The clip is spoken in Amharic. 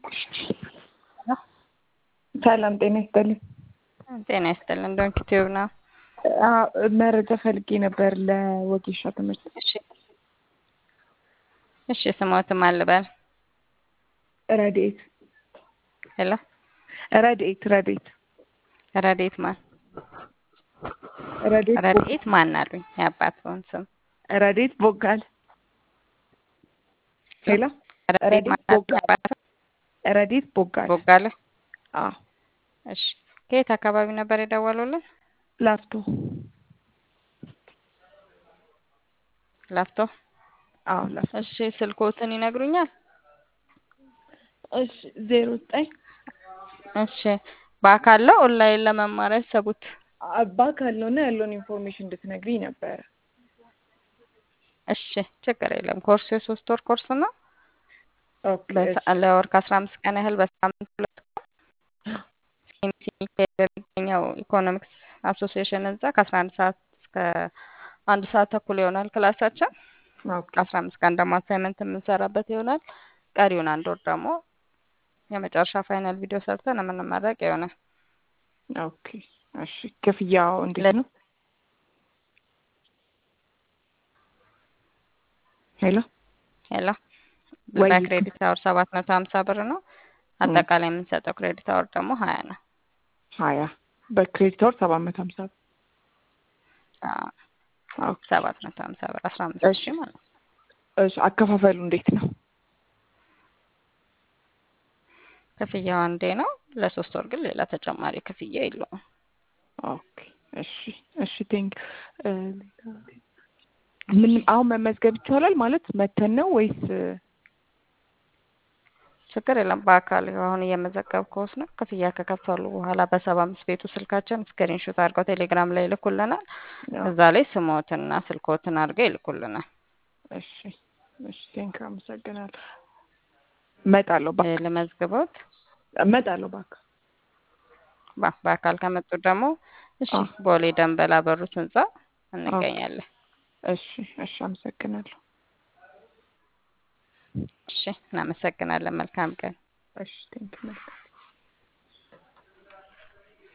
ሰላም ጤና ይስጥልኝ። ጤና ይስጥልን። ዶንኪ ቲዩብ ነው። አዎ፣ መረጃ ፈልጌ ነበር ለወጌሻ ትምህርት። እሺ፣ እሺ። ስሞትም አልበል ረድኤት ሄሎ፣ ረድኤት ረድኤት ረድኤት ማን ረድኤት ቦ- ረድኤት ማን አሉኝ? የአባትህን ስም ረድኤት ቦጋለ ሄሎ፣ ረድኤት ረድኤት ማን አሉኝ? ቦጋለ የአባትህ ረድኤት ቦጋለ ቦጋለ። አዎ፣ እሺ፣ ከየት አካባቢ ነበር የደወሉልን? ላፍቶ ላፍቶ። አዎ፣ ላፍቶ እሺ፣ ስልኮትን ይነግሩኛል? እሺ፣ ዜሮ ዘጠኝ እሺ፣ በአካል ነው ኦንላይን ለመማር ያሰቡት? አባ ካለውና ያለውን ኢንፎርሜሽን እንድትነግሪኝ ነበረ። እሺ፣ ችግር የለም። ኮርሱ የሶስት ወር ኮርስ ነው። ኦኬ፣ በሳ- እሺ፣ ለወር ከአስራ አምስት ቀን ያህል በሳምንት ሁለት ሲኤምሲ ሚካኤል በሚገኘው ኢኮኖሚክስ አሶሲዬሽን ህንጻ ከአስራ አንድ ሰዓት እስከ አንድ ሰዓት ተኩል ይሆናል ክላሳችን። ኦኬ፣ ከአስራ አምስት ቀን ደግሞ አሳይመንት የምንሰራበት ይሆናል። ቀሪውን አንድ ወር ደግሞ የመጨረሻ ፋይናል ቪዲዮ ሰርተን የምንመረቅ ይሆናል። ኦኬ፣ እሺ። ክፍያው እንዴት ነው? ሄሎ፣ ሄሎ ወይ በክሬዲት አወር ሰባት መቶ ሀምሳ ብር ነው። አጠቃላይ የምንሰጠው ክሬዲት አወር ደግሞ ሀያ ነው። ሀያ በክሬዲት ወር ሰባት መቶ ሀምሳ ብር። አዎ፣ ኦኬ፣ ሰባት መቶ ሀምሳ ብር አስራ አምስት እሺ፣ ሺህ ማለት ነው። እሺ። አከፋፈሉ እንዴት ነው? ክፍያው አንዴ ነው። ለሶስት ወር ግን ሌላ ተጨማሪ ክፍያ የለውም። ኦኬ፣ እሺ፣ እሺ። ቴንክ ምን አሁን መመዝገብ ይቻላል ማለት መተን ነው ወይስ? ችግር የለም። በአካል አሁን እየመዘገብኩት ነው። ክፍያ ከከፈሉ በኋላ በሰባ አምስት ቤቱ ስልካችን ስክሪንሾት አድርገው ቴሌግራም ላይ ይልኩልናል። አዎ፣ እዛ ላይ ስሞትና ስልኮትን አድርገው ይልኩልናል። እሺ፣ እሺ። ቴንክ አመሰግናለሁ። እመጣለሁ እ እባክህ፣ ልመዝግቦት እመጣለሁ እባክህ። ባ- በአካል ከመጡ ደግሞ እሺ፣ አዎ፣ ቦሌ ደንበላ በሩት ህንጻ ኦኬ፣ እንገኛለን። እሺ፣ እሺ። አመሰግናለሁ። እሺ፣ እናመሰግናለን። መልካም ቀን። እሺ፣ ቴንክ መልካም